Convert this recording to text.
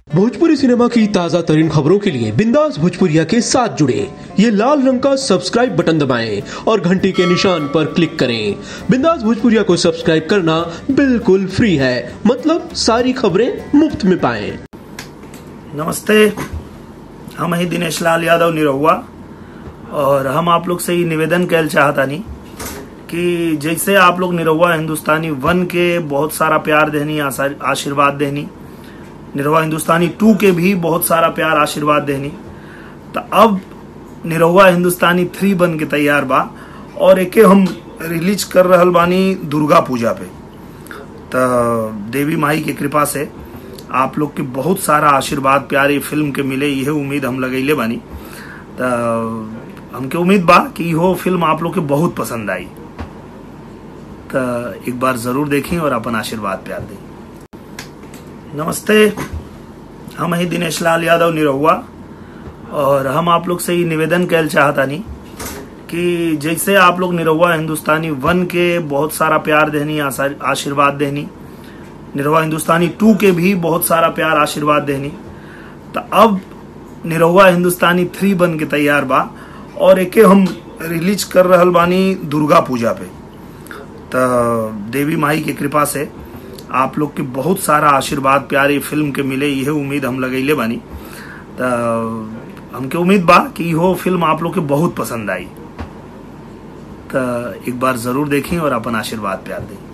Bhojpuri cinema की ताजा तरीन खबरों के लिए बिंदास भोजपुरिया के साथ जुड़े ये लाल रंग का सब्सक्राइब बटन दबाएं और घंटी के निशान पर क्लिक करें बिंदास भोजपुरिया को सब्सक्राइब करना बिल्कुल फ्री है मतलब सारी खबरें मुफ्त में पाएं नमस्ते हम ही दिनेश लाल यादव निरहुआ और हम आप लोग से ही निवेदन कैल चाहतानी कि जैसे आप लोग निरहुआ हिंदुस्तानी वन के बहुत सारा प्यार देनी आशा- आशीर्वाद देनी निरहुआ हिंदुस्तानी टू के भी बहुत सारा प्यार आशीर्वाद देनी तो अब निरहुआ हिंदुस्तानी थ्री बन के तैयार बा और एके हम रिलीज कर रहल बानी दुर्गा पूजा पे तो देवी माई के कृपा से आप लोग के बहुत सारा आशीर्वाद प्यार ये फिल्म के मिले यह उम्मीद हम लगैले बानी तो हमके उम्मीद बा कि इहो फिल्म आप लोग के बहुत पसंद आई तो एक बार जरूर देखें और अपन आशीर्वाद प्यार दें नमस्ते हम ही दिनेश लाल यादव निरहुआ और हम आप लोग से ही निवेदन कैल चाहतानी कि जैसे आप लोग निरहुआ हिंदुस्तानी वन के बहुत सारा प्यार देनी आशा- आशीर्वाद देनी निरहुआ हिंदुस्तानी टू के भी बहुत सारा प्यार आशीर्वाद देनी तो अब निरहुआ हिंदुस्तानी थ्री बन के तैयार बा और एके हम रिलीज कर रहल बानी दुर्गा पूजा पे तो देवी माई के कृपा से आप लोग के बहुत सारा आशीर्वाद प्यार ये फिल्म के मिले यह उम्मीद हम लगैले बानी तो हमके उम्मीद बा कि इहो फिल्म आप लोग के बहुत पसंद आई तो एक बार जरूर देखें और अपन आशीर्वाद प्यार दें